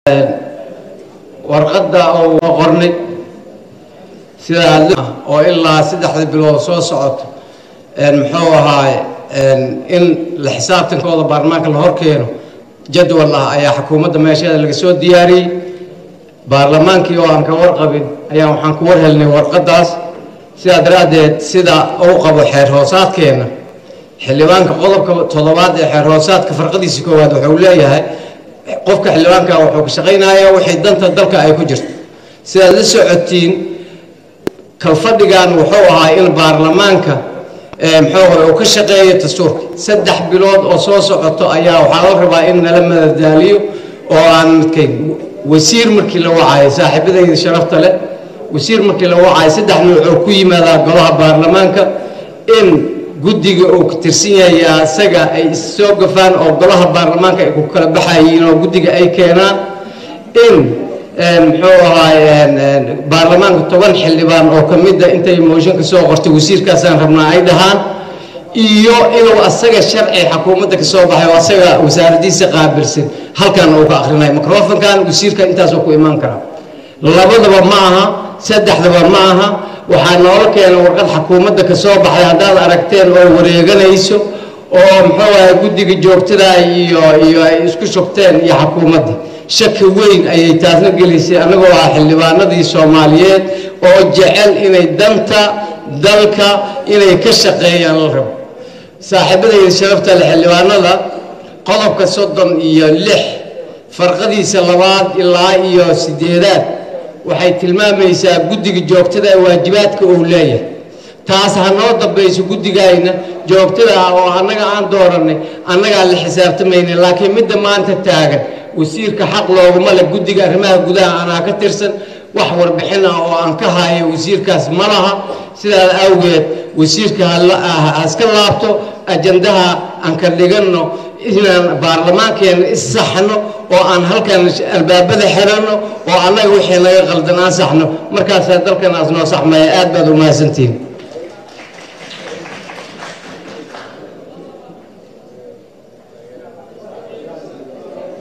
warqadda oo qornay sidaa oo ilaa saddexda bilood soo socoto muxuu ahaay in la xisaabtankooda baarlamaanka la horkeeno jadwal ah ayaa xukuumadda meesheeda laga soo diyaariyey baarlamaankii oo aan ka warqabin ayaa waxaan ku war helnay warqaddaas sidaa daraaddeed sida uu qabo xeer hoosaadkeenna xildhibaanka qodobka toddobaad ee xeer hoosaadka farqadiisa koowaad wuxuu leeyahay qofka xildhibaanka wuxuu ka shaqaynayaa wixii danta dalka ay ku jirto sidaad la socotiin kalfadhigan wuxuu ahaa in baarlamaanka muxuu hore uu ka shaqeeyo dastuurka saddex bilood oo soo socoto ayaa waxaa la rabaa in nala madadaaliyo oo aan midkayn wasiir markii la wacayo saaxiibadayda sharafta leh wasiir markii la wacayo saddex nuucoo ku yimaadaa golaha baarlamaanka in guddiga uu ka tirsan yahay asaga ay issoo gafaan oo golaha baarlamaanka ay ku kala baxayiin oo guddiga ay keenaan in muxuu ahaay baarlamaanka toban xildhibaan oo ka mida intay mooshinka soo qortay wasiirkaasaan rabnaa ay dhahaan iyo inuu asaga sharci xukuumadda ka soo baxay oo asaga wasaaraddiisa qaabilsan halkan uu ka akhrinayo microfonkan wasiirka intaasoo ku imaan kara labadaba ma aha saddexdaba ma aha waxaa noola keena warqad xukuumadda ka soo baxday haddaad aragteen oo wareeganayso oo muxuu ahay guddiga joogtada iyo iyo ay isku shubteen iyo xukuumadda shaki weyn ayay taasna gelisay annagoo ah xildhibaanadii soomaaliyeed oo jecel inay danta dalka inay ka shaqeeyaan la rabo saaxiibadayda sharafta le xildhibaanada qodobka soddon iyo lix farqadiisa labaad ilaa iyo sideedaad waxay tilmaamaysaa guddiga joogtada ee waajibaadka uu leeyahay taas ha noo dambayso guddigayna joogtada ah oo annaga aan doorannay annagaa la xisaabtamayna laakiin midda maanta taagan wasiirka xaq looguma le guddiga arrimaha gudaha anaa ka tirsan wax warbixin ah oo aan ka hayo wasiirkaas ma laha sidaas awgeed wasiirka ha iska laabto ajandaha aan ka dhiganno inaan baarlamaankeena issaxno oo aan halkan albaabada xiranno oo annaga wixii naga qaldan aan saxno markaasaa dalkan aas noo saxmaya aad baad u mahadsantihin